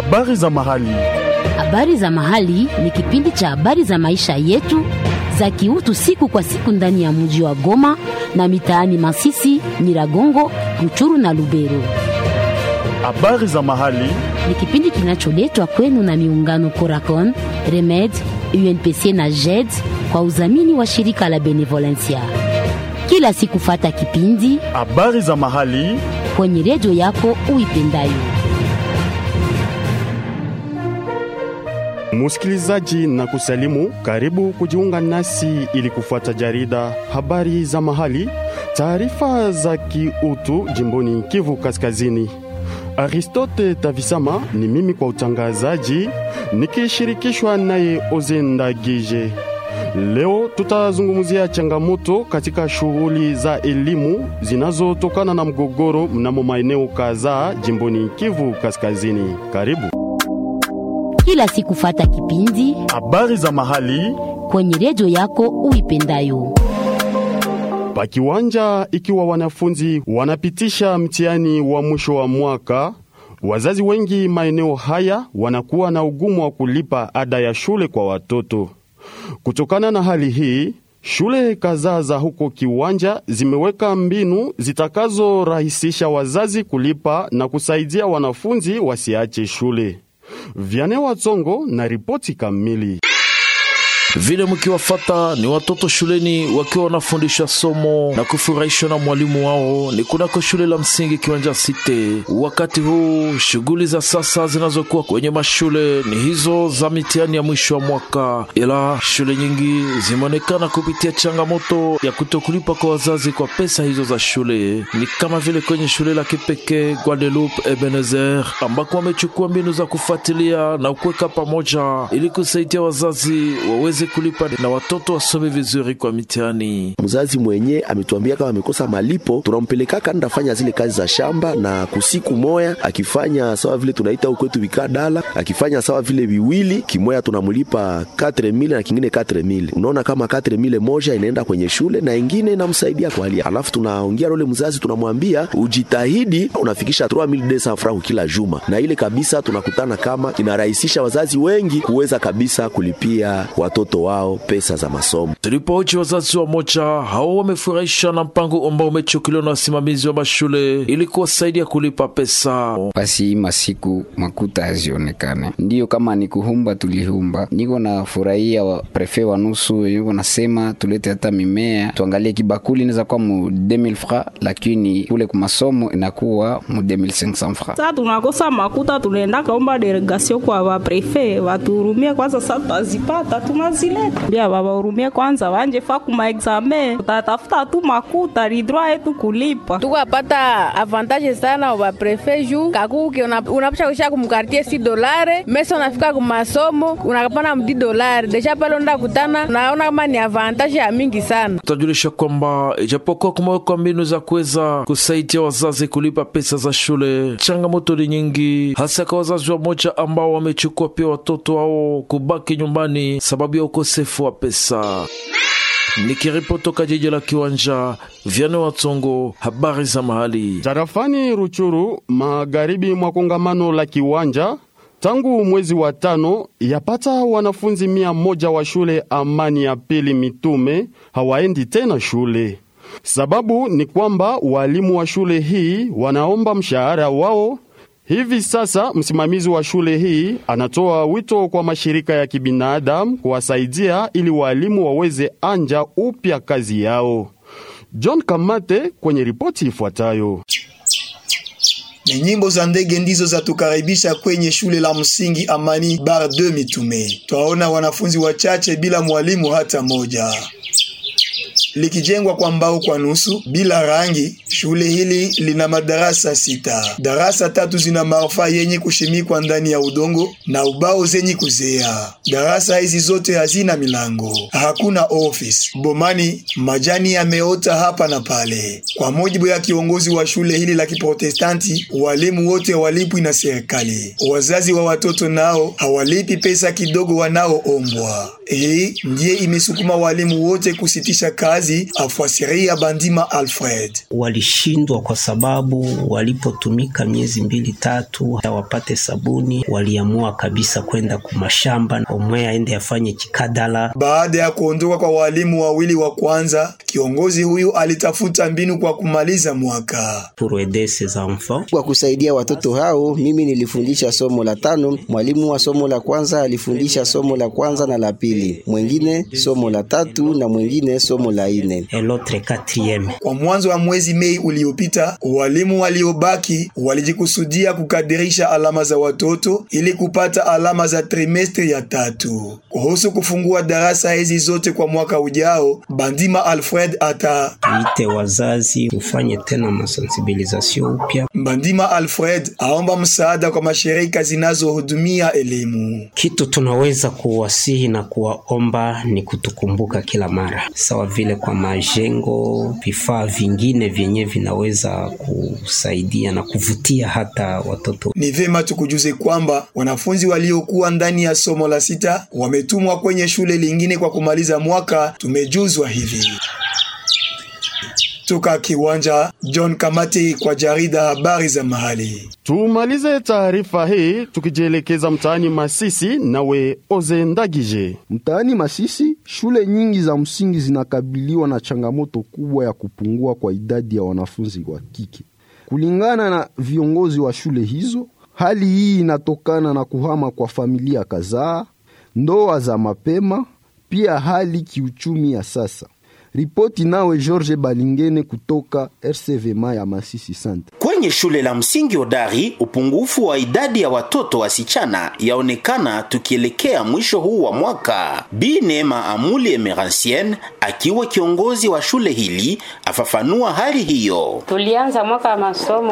Habari za mahali. Habari za mahali ni kipindi cha habari za maisha yetu za kiutu siku kwa siku ndani ya mji wa Goma na mitaani Masisi, Nyiragongo, Ruchuru na Lubero. Habari za mahali. Ni kipindi kinacholetwa kwenu na miungano Coracon, Remed, UNPC na JED kwa udhamini wa shirika la Benevolencia. Kila siku fata kipindi Habari za mahali. kwenye redio yako uipendayo. Musikilizaji na kusalimu, karibu kujiunga nasi ili kufuata jarida habari za mahali, taarifa za kiutu jimboni Kivu Kaskazini. Aristote Tavisama ni mimi kwa utangazaji, nikishirikishwa naye Ozenda Gije. Leo tutazungumzia changamoto katika shughuli za elimu zinazotokana na mgogoro mnamo maeneo kadhaa jimboni Kivu Kaskazini. Karibu. Kila siku fata kipindi Habari za mahali kwenye redio yako uipendayo. pa kiwanja, ikiwa wanafunzi wanapitisha mtihani wa mwisho wa mwaka, wazazi wengi maeneo haya wanakuwa na ugumu wa kulipa ada ya shule kwa watoto. Kutokana na hali hii, shule kadhaa za huko Kiwanja zimeweka mbinu zitakazorahisisha wazazi kulipa na kusaidia wanafunzi wasiache shule. Vyane Watsongo na ripoti kamili. Vile mkiwafata ni watoto shuleni wakiwa wanafundisha somo na kufurahishwa na mwalimu wao ni kunako shule la msingi Kiwanja Site. Wakati huu shughuli za sasa zinazokuwa kwenye mashule ni hizo za mitihani ya mwisho wa mwaka, ila shule nyingi zimeonekana kupitia changamoto ya kutokulipa kwa wazazi kwa pesa hizo za shule, ni kama vile kwenye shule la kipekee Guadeloupe Ebenezer ambako wamechukua mbinu za kufuatilia na kuweka pamoja ili kusaidia wazazi waweze kulipa na watoto wasome vizuri kwa mitihani. Mzazi mwenye ametuambia kama amekosa malipo, tunampelekaka ndafanya zile kazi za shamba, na kusiku moya akifanya sawa vile tunaita ukwetu vikadala, akifanya sawa vile viwili kimoya, tunamulipa 4000 na kingine 4000. Unaona kama 4000 moja inaenda kwenye shule na ingine inamsaidia kwa hali, alafu tunaongea role mzazi, tunamwambia ujitahidi, unafikisha 3200 francs kila juma, na ile kabisa tunakutana kama inarahisisha wazazi wengi kuweza kabisa kulipia watoto wao pesa za masomo. Tulipohoji wazazi wa moja hao wamefurahisha na mpango ambao umechukuliwa na wasimamizi wa mashule ili kuwasaidia kulipa pesa. basi hii masiku makuta hazionekane, ndiyo kama ni kuhumba tulihumba. Niko na furahia wa prefe wa nusu yuko nasema tulete hata mimea tuangalie, kibakuli inaweza kuwa mu 2000 francs, lakini kule kwa masomo inakuwa mu 2500 francs. Sasa tunakosa makuta, tunaenda kaomba delegation kwa waprefe watuhurumie kwanza. Sasa tutazipata tunazileta, bia wawahurumie kwanza, wanje fa kuma exame, tutatafuta tu makuta ni droit yetu kulipa. tukapata avantage sana wa prefe juu kakuki unapasha kuisha kumkartie si dolare mesa unafika kumasomo unakapana mdi dolare deja pale unaenda kutana unaona kama ni avantage ya mingi sana Tutajulisha kwamba ijapokuwa kumewekwa mbinu za kuweza kusaidia wazazi kulipa pesa za shule, changamoto ni nyingi, hasa kwa wazazi wa moja ambao wamechukua pia watoto wao kubaki nyumbani sababu ya ukosefu wa pesa. Nikiripoti toka jiji la Kiwanja, Vyane Watsongo, habari za mahali. Tarafani Ruchuru, magharibi mwa kongamano la Kiwanja, tangu mwezi wa tano, yapata wanafunzi mia moja wa shule Amani ya Pili Mitume hawaendi tena shule. Sababu ni kwamba walimu wa shule hii wanaomba mshahara wao. Hivi sasa msimamizi wa shule hii anatoa wito kwa mashirika ya kibinadamu kuwasaidia ili walimu waweze anja upya kazi yao. John Kamate kwenye ripoti ifuatayo. Ni nyimbo za ndege ndizo zatukaribisha kwenye shule la msingi Amani Bar 2 Mitume. Twaona wanafunzi wachache bila mwalimu hata moja. Likijengwa kwa mbao kwa nusu bila rangi, shule hili lina madarasa sita. Darasa tatu zina marfa yenye kushimikwa ndani ya udongo na ubao zenye kuzea. Darasa hizi zote hazina milango, hakuna office. Bomani majani yameota hapa na pale. Kwa mujibu ya kiongozi wa shule hili la Kiprotestanti, walimu wote hawalipwi na serikali. Wazazi wa watoto nao hawalipi pesa kidogo wanaoombwa. Hii ndiye imesukuma walimu wote kusitisha kazi, afuasiria Bandima Alfred. walishindwa kwa sababu walipotumika miezi mbili tatu wapate sabuni, waliamua kabisa kwenda kumashamba, omwe aende afanye kikadala. Baada ya kuondoka kwa walimu wawili wa kwanza, kiongozi huyu alitafuta mbinu kwa kumaliza mwaka. Pour aider ces enfants. Kwa kusaidia watoto hao, mimi nilifundisha somo la tano, mwalimu wa somo la kwanza alifundisha somo la kwanza na la pili, mwingine somo la tatu na mwingine somo la ine. Et l'autre quatrième. Kwa mwanzo wa mwezi Mei uliopita, walimu waliobaki walijikusudia kukadirisha alama za watoto ili kupata alama za trimestri ya tatu. Kuhusu kufungua darasa hizi zote kwa mwaka ujao, Bandima Alfred ata Tuite wazazi tufanye tena masensibilisation upya. Bandima Alfred aomba msaada kwa mashirika zinazohudumia elimu. Kitu tunaweza kuwasihi na kuwaomba ni kutukumbuka kila mara, sawa vile kwa majengo, vifaa vingine vyenye vinaweza kusaidia na kuvutia hata watoto. Ni vema tukujuze kwamba wanafunzi waliokuwa ndani ya somo la sita wametumwa kwenye shule lingine kwa kumaliza mwaka. Tumejuzwa hivi toka kiwanja. John Kamati kwa jarida habari za mahali. Tumalize taarifa hii tukijielekeza mtaani Masisi, nawe Oze Ndagije. Mtaani Masisi, shule nyingi za msingi zinakabiliwa na changamoto kubwa ya kupungua kwa idadi ya wanafunzi wa kike. Kulingana na viongozi wa shule hizo, hali hii inatokana na kuhama kwa familia kadhaa, ndoa za mapema, pia hali kiuchumi ya sasa. Ripoti nawe George Balingene kutoka RCVMA ya Masisi Sante. Kwenye shule la msingi Hodari, upungufu wa idadi ya watoto wasichana yaonekana tukielekea mwisho huu wa mwaka. Bi Neema Amuli Emerancienne akiwa kiongozi wa shule hili afafanua hali hiyo. Tulianza mwaka wa masomo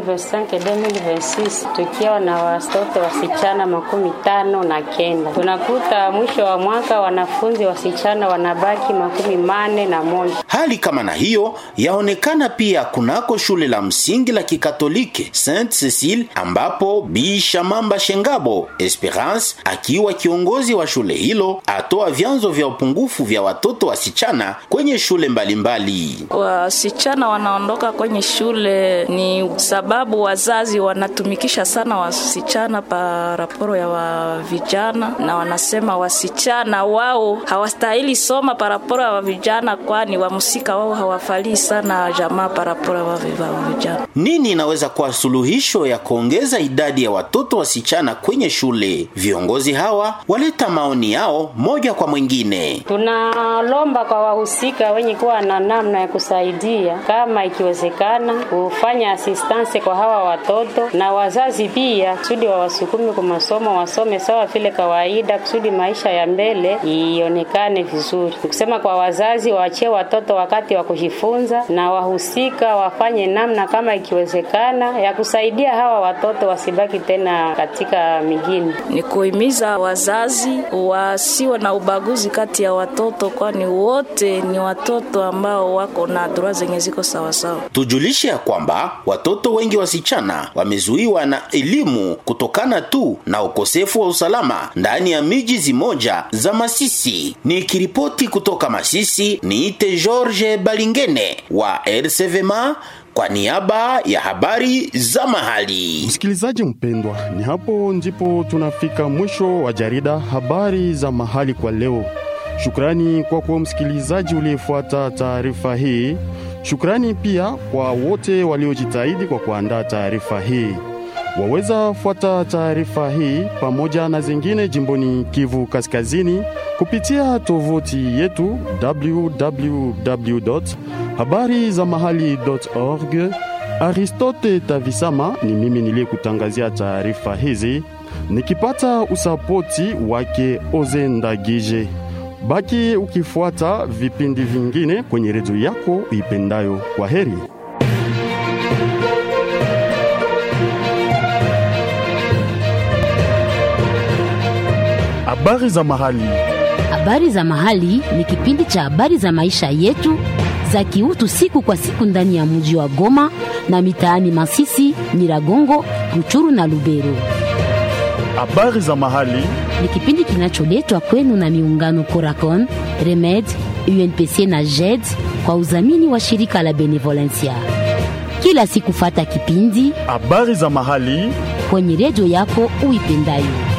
2025-2026 tukiwa na watoto wasichana makumi tano na kenda. Tunakuta mwisho wa mwaka wanafunzi wasichana wanabaki makumi mane na moja. Hali kama na hiyo yaonekana pia kunako shule la msingi la Kikatoliki Saint Cecile, ambapo Bi Shamamba Shengabo Esperance akiwa kiongozi wa shule hilo atoa vyanzo vya upungufu vya watoto wasichana kwenye shule mbalimbali. Wasichana wanaondoka kwenye shule ni sababu wazazi wanatumikisha sana wasichana pa raporo ya wa vijana, na wanasema wasichana wao hawastahili soma pa raporo ya wa vijana, kwani wamusika wao hawafalii sana jamaa pa raporo ya wa vijana. Nini inaweza kuwa suluhisho ya kuongeza idadi ya watoto wasichana kwenye shule? Viongozi hawa waleta maoni yao moja kwa mwingine. Tunalomba kwa wahusika wenye kuwa na namna ya kusaidia, kama ikiwezekana, kufanya assistance kwa hawa watoto na wazazi pia, kusudi wawasukume kwa masomo, wasome sawa vile kawaida, kusudi maisha ya mbele ionekane vizuri. Kusema kwa wazazi waachie watoto wakati wa kujifunza, na wahusika wafanye namna kama ikiwezekana ya kusaidia hawa watoto wasibaki tena katika migini. Ni kuhimiza wazazi wasiwe na ubaguzi kati ya watoto, kwani wote ni watoto ambao wako na droa zenye ziko sawasawa. Tujulishe ya kwamba watoto wengi wasichana wamezuiwa na elimu kutokana tu na ukosefu wa usalama ndani ya miji zimoja za Masisi. Nikiripoti kutoka Masisi, niite George Balingene wa RCVMA kwa niaba ya habari za mahali. Msikilizaji mpendwa, ni hapo ndipo tunafika mwisho wa jarida habari za mahali kwa leo. Shukrani kwako msikilizaji uliyefuata taarifa hii. Shukrani pia kwa wote waliojitahidi kwa kuandaa taarifa hii. Waweza fuata taarifa hii pamoja na zingine jimboni Kivu Kaskazini kupitia tovuti yetu www habari za mahali.org. Aristote Tavisama ni mimi niliyekutangazia taarifa hizi nikipata usapoti wake Oze Ndagije. Baki ukifuata vipindi vingine kwenye redio yako uipendayo. Kwa heri. Habari za mahali. Habari za mahali ni kipindi cha habari za maisha yetu za kiutu siku kwa siku ndani ya mji wa Goma na mitaani Masisi, Nyiragongo, Ruchuru na Lubero. Habari za mahali ni kipindi kinacholetwa kwenu na miungano Coracon, Remed, UNPC na JED kwa udhamini wa shirika la Benevolencia. Kila siku fata kipindi habari za mahali kwenye redio yako uipendayo.